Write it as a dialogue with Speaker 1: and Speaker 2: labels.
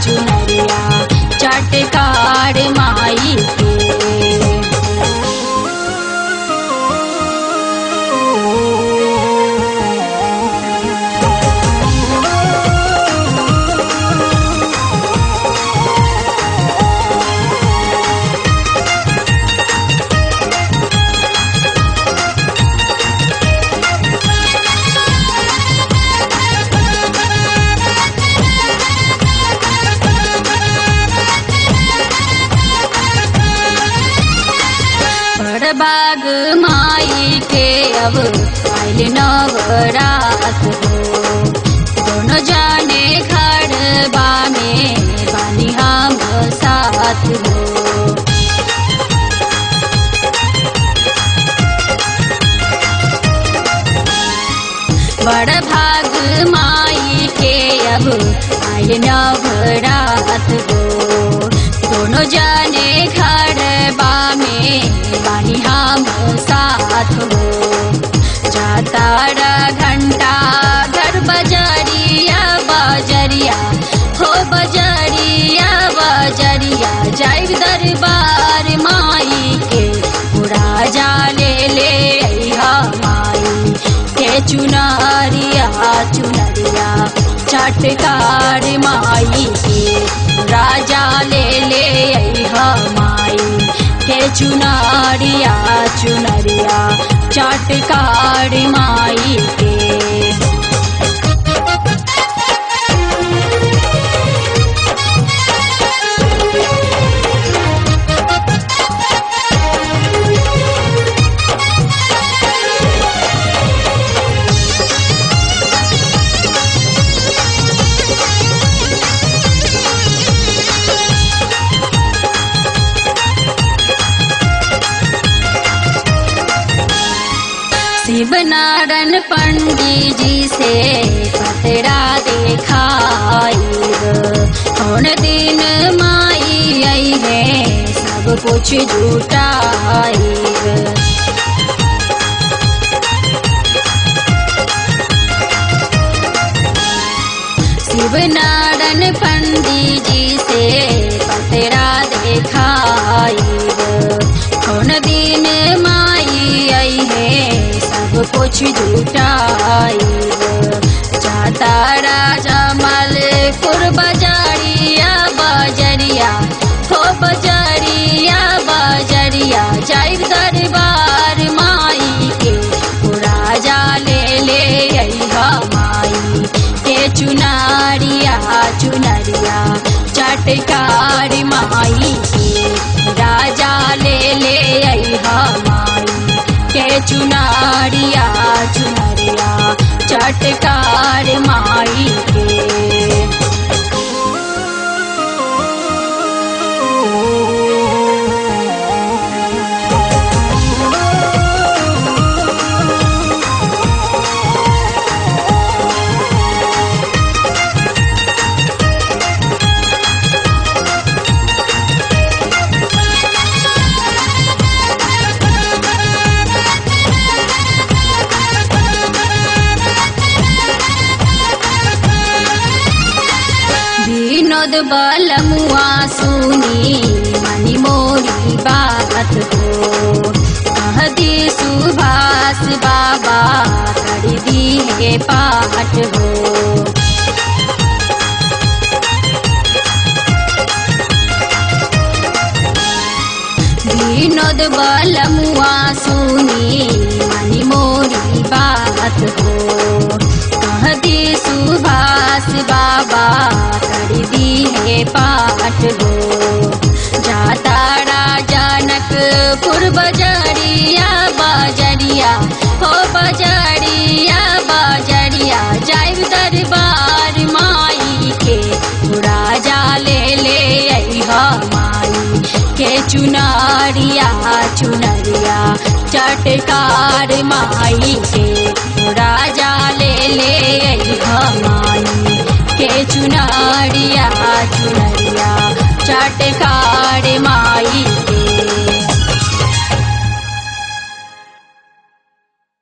Speaker 1: चुनरिया चटकार माई के बाग माई के अब आइल नवरात हो दोनों जाने खड़बा में बानी हम साथ हो बड़ भाग माई के अब आइल नवरात हो दोनों जाने खड़बा में बानी हम साथ हो जाता घंटा घर बजरिया बजरिया हो बजरिया बजरिया जाय दरबार माई के पूरा जाले ले अइहा माई के चुनरिया चुनरिया चटकार माई के राजा ले ले अइहा माई के चुनरिया चुनरिया चटकार माई के शिवनारायण पंडित जी से पतरा देखाई कौन दिन माई आई है सब कुछ जुटाई शिवनारायण पंडित जी से पतरा देखाई कौन दिन माई आई है सब कुछ जुटाई जाता राजा मलपुर बजारिया बजरिया हो बजरिया बजरिया जाय दरबार माई के राजा ले ले अइहा माई के चुनारिया चुनरिया चटकार माई के राजा ले ले अइहा माई के चुनारिया चुनरिया चटकार माई के विनोद बलमुआ सुनी मनी मोरी बात हो कहती सुभाष बाबा कर दी है पाठ हो विनोद बलमुआ सुनी मनी मोरी बात हो कहती सुभाष बाबा कर दी है पाठ हो जाता राजनकपुर बजरिया बजरिया हो बजरिया बजरिया जाय दरबार माई के राजा ले ले अइहा माई के चुनरिया चुनरिया चटकार माई के राजा ले ले अइहा माई के चुनरिया चुनरिया चटकार माई के